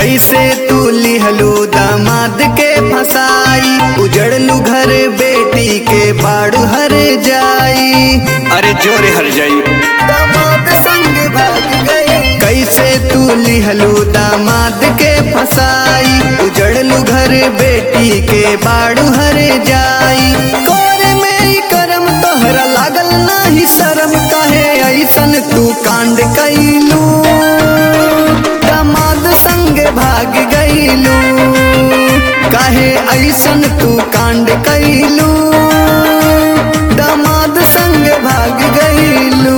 कैसे तू लिहलू दामाद के फसाई उजड़लू घर बेटी के बाड़ हर जाई अरे जोरे हर जाई दामाद संग भाग गई कैसे तू लिहलू दामाद के फसाई उजड़लू घर बेटी के बाड़ू हर जाई कर में ही करम तोहरा लागल नाही शरम काहे ऐसन तू कांड कैलू दामाद संग भाग गईलू काहे ऐसन तू कांड कैलू दामाद संग भाग गईलू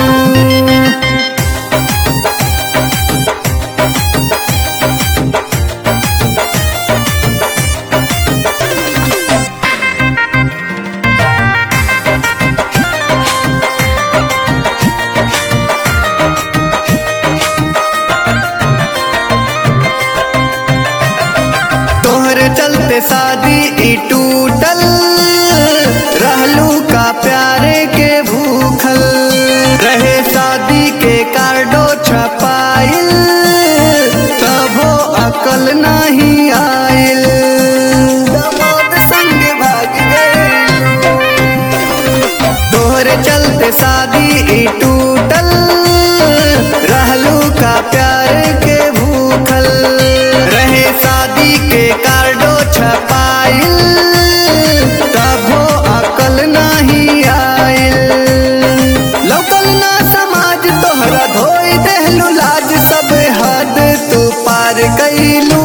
तोहरे चलते शादी ई टूटल रहलू का प्यारे के भूखल रहे शादी के कार्डो छपाइल तबो अकल नहीं आइल दामाद संग भाग गए तोहरे चलते शादी ई टूटल रहलू का प्यार के भूखल रहे शादी के कार्डो छपाइल तबो अकल नहीं आइल लोकल ना समाज तोहरा धोई देहलू लाज सब हद तू पार कैलू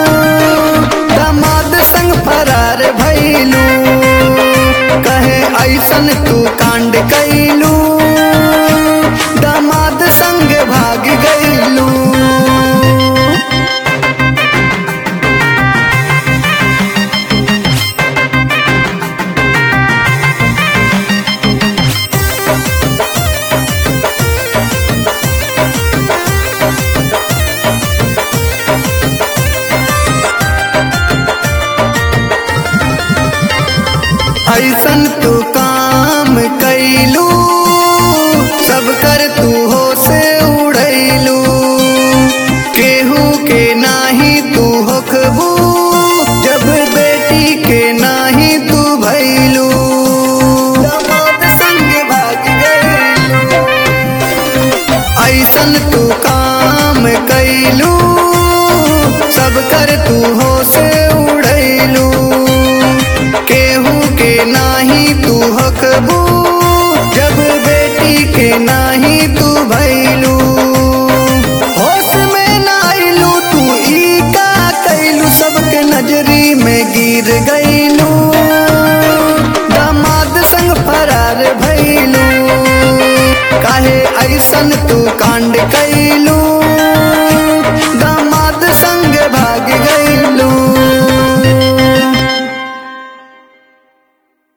दामाद संग फरार भैलू कहे ऐसन तू कांड कैलू दामाद संग भाग गईलू ऐसन तू काम कैलू सब कर तू हो से उड़ैलू केहू के नाही तू होखबू जब बेटी के नाही तू भैलू दामाद संग भाग गईलू ऐसन तू काम कैलू सब कर तू हो से उड़ैलू केहू के नाही तू हकबू जब बेटी के नाही तू भैलू होश में ना आइलू तू ई का कैलू सबके नजरी में गिर गईलू दामाद संग फरार भैलू काहे ऐसन तू कांड कैलू